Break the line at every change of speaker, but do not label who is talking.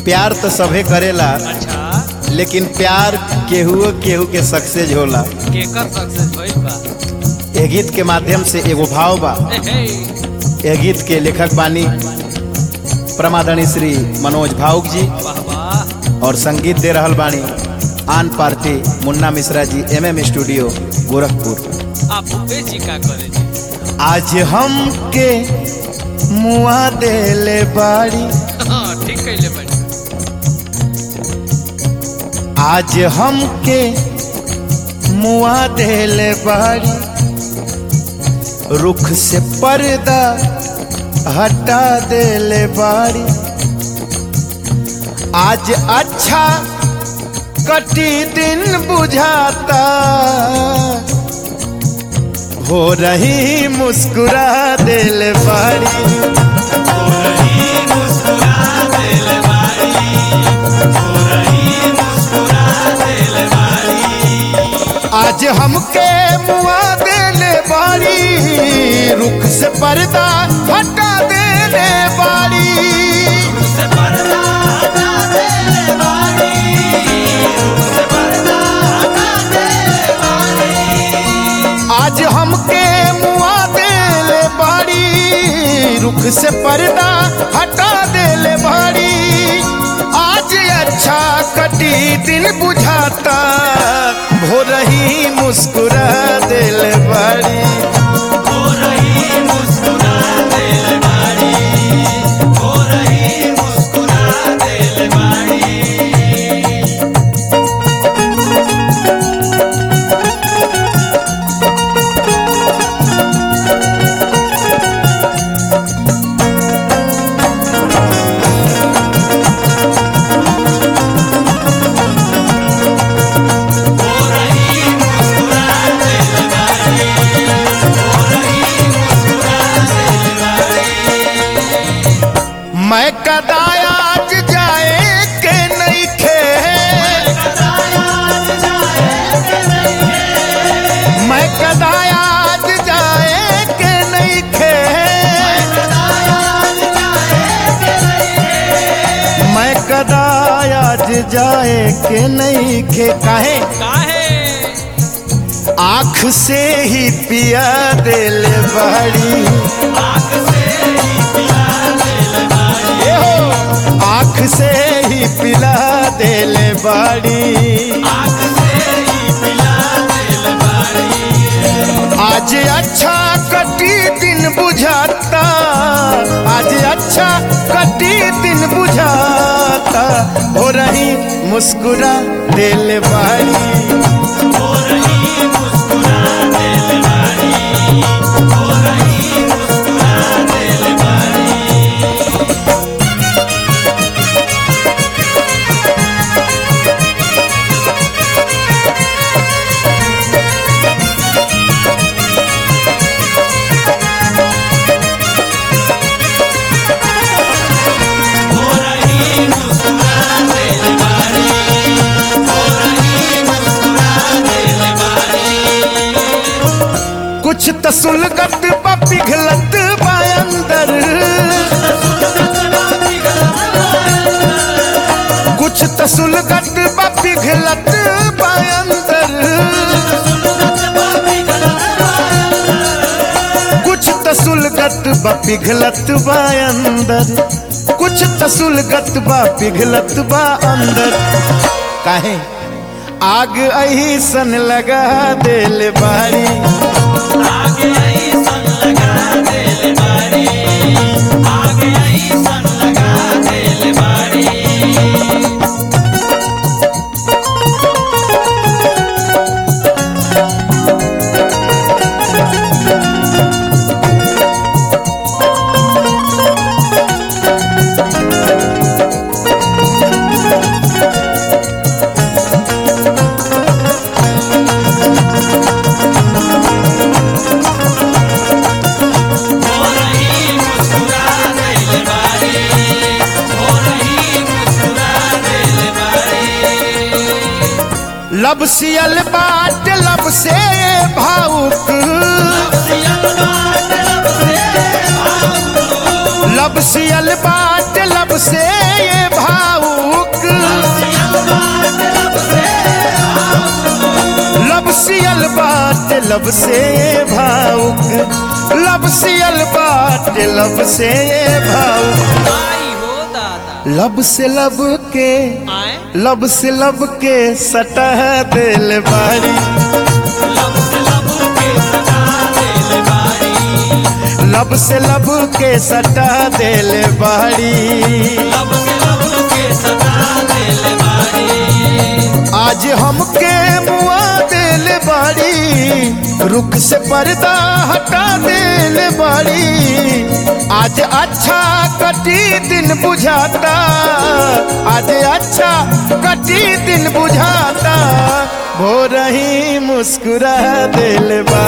प्यार तो सभे करेला
अच्छा
लेकिन प्यार केहू केहू के सक्सेस होला
केकर सक्सेस भइल बा
ए गीत के माध्यम से एगो भाव बा
ए हे
ए गीत के लेखक बानी प्रमादनी श्री मनोज भावुक जी
वाह वाह
और संगीत दे रहल बानी आन पार्टी मुन्ना Mishra G M M studio Gorakhpur
आप भूपेश जी का करे जी
आज हम के मुआ देले बाड़ी
हाँ ठीक कैले बड़ी
आज हम के मुआ देले बाड़ी रुख से पर्दा हटा देले बाड़ी आज अच्छा कटी दिन बुझाता हो रही मुस्कुरा दिल बाड़ी आज हमके मुआ देले बाड़ी रुख से पर्दा हटा देले बाड़ी आज हमके मुआ देले बाड़ी रुख से पर्दा हटा देले बाड़ी आज अच्छा कटी दिन बुझाता भो रही मुस्कुरा देले बाड़ी मैं कदाया आज जाए के नहीं खे मैं कदाया आज जाए के नहीं खे मैं कदाया आज जाए के नहीं खे काहे
काहे
आँख से ही पिया दिल बड़ी ए हो, आँख से ही पिला दिल बड़ी आज अच्छा कटी दिन बुझाता आज अच्छा कटी दिन बुझाता हो रही मुस्कुरा दिल बाड़ी कुछ त सुलगत बा पिघलत बा अंदर कुछ त सुलगत बा पिघलत बा अंदर कुछ त सुलगत बा पिघलत बा अंदर कुछ त सुलगत बा पिघलत बा अंदर काहे आग अही सन लगा दिल बाड़ी लब सियल बाट लब से भावुक लब सियल बाट लब से ये भावुक सियल बाट लब से भावुक लब सियल बाट लब से भावुक
आई हो दादा
लब से लब के
आए
लब से लब के सटह दिल बारी
लब से लब के सदा दिल बारी
लब से लब के सटह दिल बारी
लब के लब के सदा दिल बारी
आज हमके मुआ दिल बारी रुख से पर्दा हटा दिल बारी आज अच्छा कटी दिन बुझाता आज अच्छा कटी दिन बुझाता भो रही मुस्कुरा दिल बारी